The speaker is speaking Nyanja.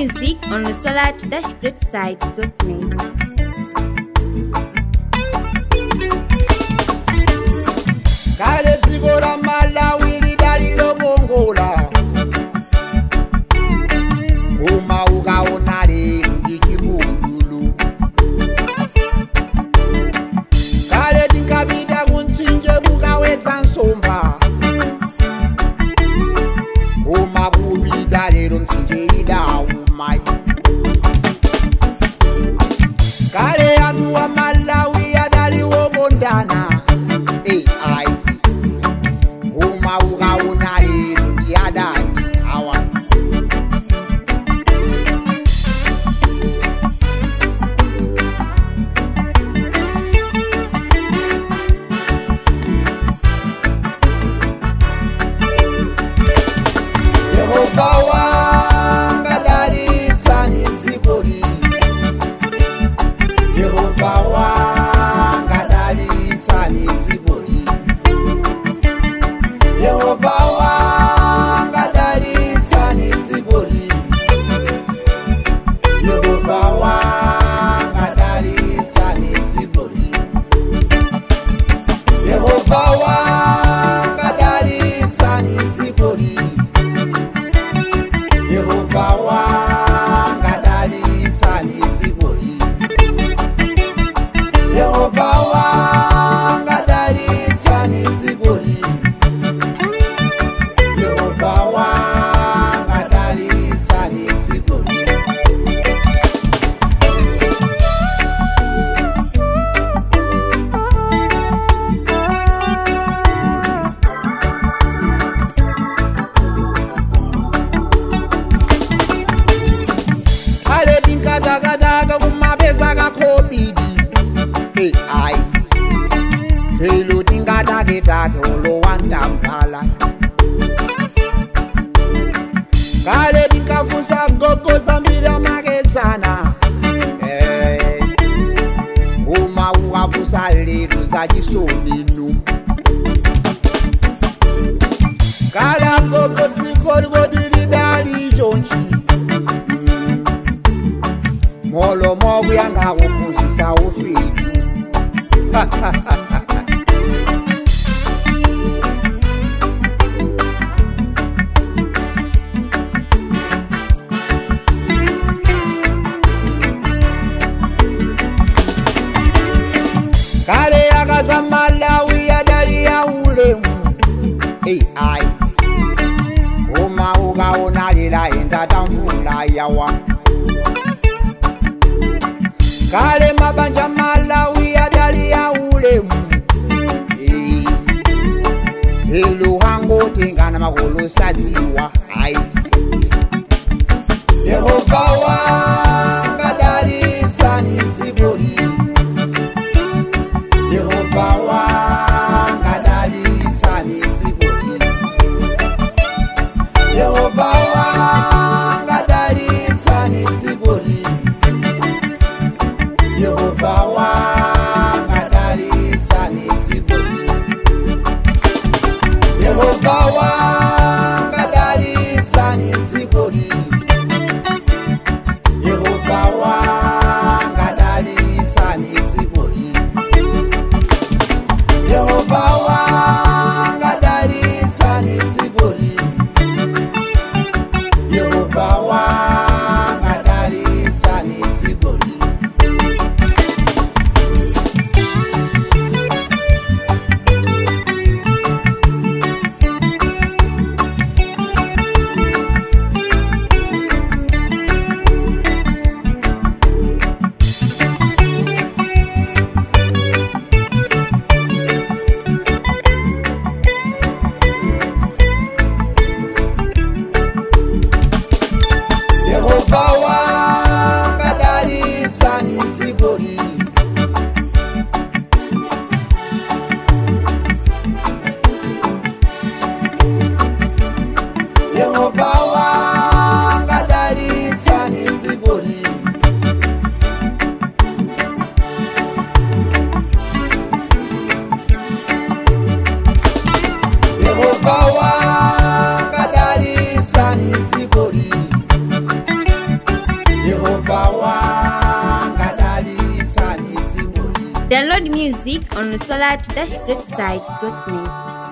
music on the solar-greatside.net. kale dziko la malawi lidali lokongola uma ukaona lero ndi chipululu kale tinkapita kumtsinje kukawedza nsomba uma kupita lero mtsinje idawuma kale anthu wa malawi adali wokondana ai uma ukaona lero ndi adani awa yehova wanga dalitsani dzikoli yehova wanga dalitsani dzikoli yehova wanga dalitsani dzikoli yehova wanga dalitsani dzikoli yehova wanga dalitsani dzikoli yehova wanga dalitsani dzikoli yehova wanga dalitsani dzikoli yehova wanga dalitsani dzikoli kale tinkatakataka kumapesa kakhobidi ai helo tinkataketake olowantambala kale tinkafusa gogo zambiri amakedzana Eh, uma ukafusa lero zachisominu kala gogo dziko likoti lidali chonchi molo mokuyanga kuphunzisa ufidi kale akaza malawi adali ya ulemu ai uma ukaona lila enda tamvula yawa kale mabanja malawi adali ya ulemu Eh, elo hangotengana makolo sadziwa ai yehova wanga dalitsani dzikoli yehova wanga dalitsani dzikoli yehova wanga dalitsani dzikoli yehova wanga dalitsani dzikoli yehova wanga dalitsani dzikoli Download music on solar-greatside.net.